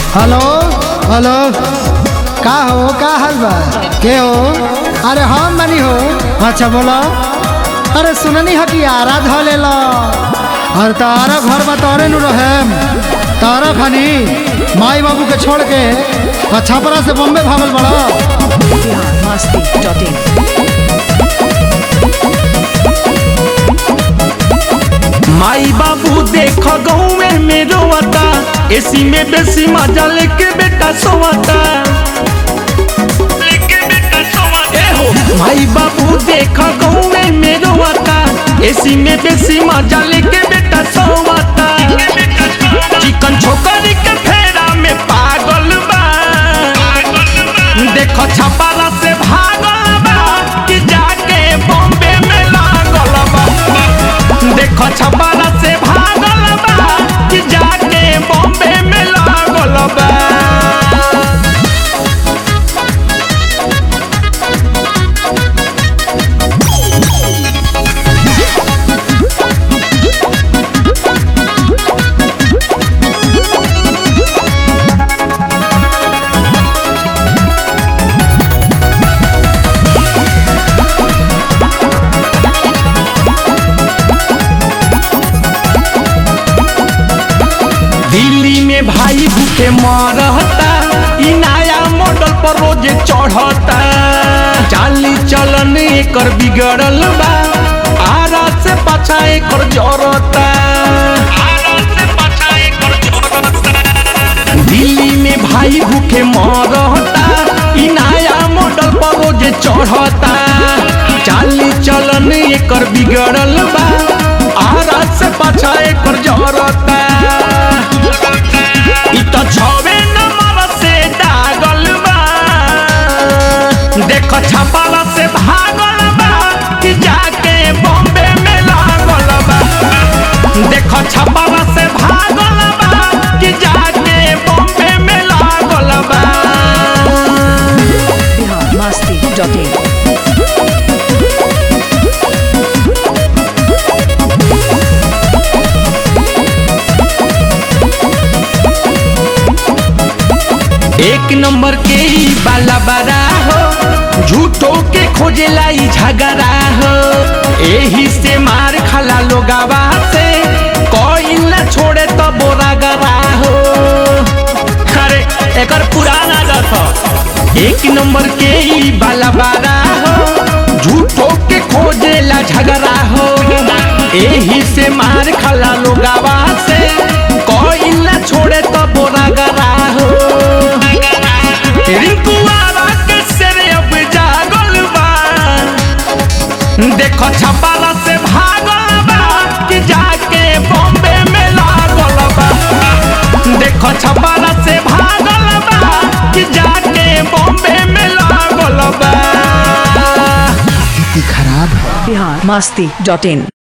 hello hello का हो का हाल बा के हो अरे हम बनी हो अच्छा बोलो अरे सुननी हो कि आरा ध ले लो और तारा घर में तोरे नु रहे तारा खानी माई बाबू के छोड़ के और छपरा से बॉम्बे भागल बड़ा biharmasti.in माई बाबू देख गौवे में रोवता एसी में बेसी मजा लेके बेटा सोवता ए हो, माई बाबू देख गौवे में रोवता एसी में बेसी मजा लेके बेटा सोवता चिकन छोकरी के फेरा में पागल बा देखो छपाला से भागल बा कि जाके बॉम्बे में लागल बा देखो छपाला से भागल बा कि जाके बॉम्बे में लागल बा दिल्ली में भाई भूखे मरता इ नया मॉडल पर रोज चढ़ता चाली चलन एकर बिगड़ल बा आरा से पाछा एकर जरता दिल्ली में भाई भूखे मरता इ नया मॉडल पर रोज चढ़ता चाली चलन एकर बिगड़ल बा आरा से पाछा एकर जरता इ त छवे नंबर से दागल बा देख छपाला से भागल बा कि जाके बॉम्बे में लागल बा देख छपाला से भागल बा कि जाके बॉम्बे में लागल बा biharmasti.in एक नंबर के ही बाला बारा हो झूठो के खोजेला ई झगड़ा हो एही से मार खाला लोगावा से कोई न छोड़े तो बोरा गरा हो अरे एकर पुराना गथ एक नंबर के ही बाला बारा हो झूठो के खोजेला झगड़ा हो एही से मार खाला लोगावा से कोई न छोड़े तो बोरा गरा हो रिंकुआरा के सिर अब जागल बा देखो छपाला से भागल बा कि जाके बॉम्बे में लागल बा देखो छपाला से भागल बा कि जाके बॉम्बे में लागल बा खराब है biharmasti.in